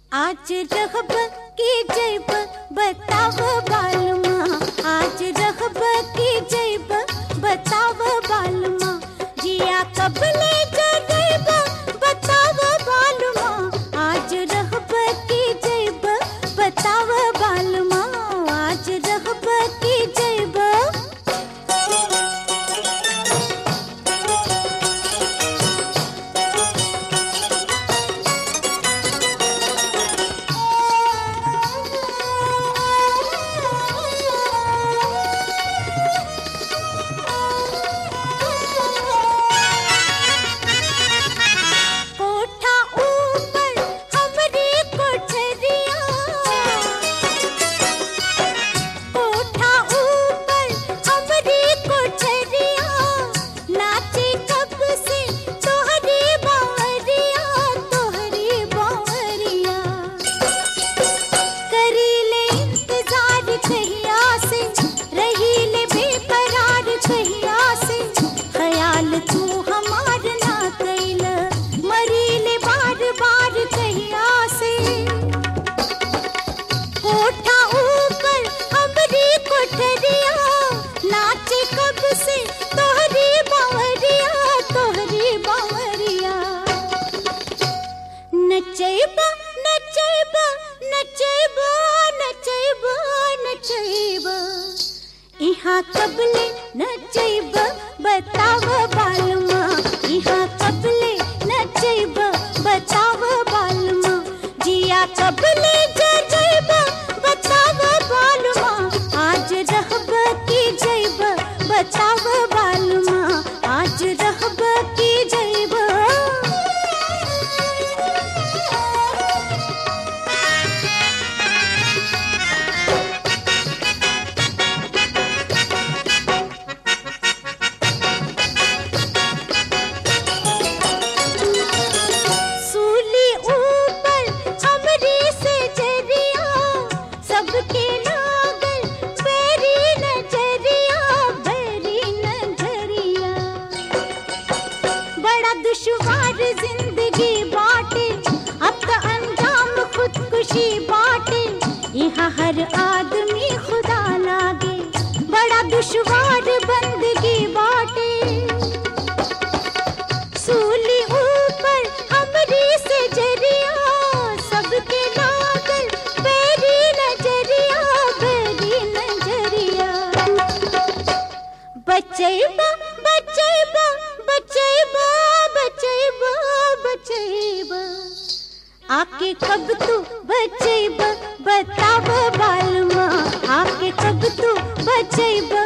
आज रहब की जैब बताव बालमा आज रहब की जैब बताव बालमा जिया कब ले जैब बताव बालमा आज रहब की जैब बताव बालमा आज रहब की जैब कोठा ऊपर हमरी कोठरिया कोठा ऊपर हमरी कोठरिया नाचे कब से तोहरी बावरिया तोहरी बावरिया करी ले इंतजार कहिया से रही ले बेकरार कहिया से ख्याल तू हमार ना कैल मरी ले बार बार कहिया से कोठा ऊपर हमरी कोठरिया नाचे कब से तोहरी बावरिया तोहरी बावरिया नचैबा नचैबा नचैबा नचैबा नचैबा इहाँ कबले नचैबा बताव बालमा इहाँ कबले नचैबा बताव बालमा जिया कबले जैबा बताव बालमा आज रहब की जैबा बताव बालमा आज रहब की जैबा सूली ऊपर हमरी से जरिया सबके लागल बेरी नजरिया बेरी नजरिया बड़ा दुश्वार जिंदगी बाटे अब तो अंजाम खुदकुशी बाटे यहाँ हर आदमी खुदा लागे बड़ा दुश्वार बंदगी बाटे सूली ऊपर हमरी से जरिया सबके लागल बेरी नजरिया बेरी नजरिया बचैबा बचैबा बचैबा बचैबा बचैबा आके कब तू बचैबा बताव बालमा आके कब तू बचैबा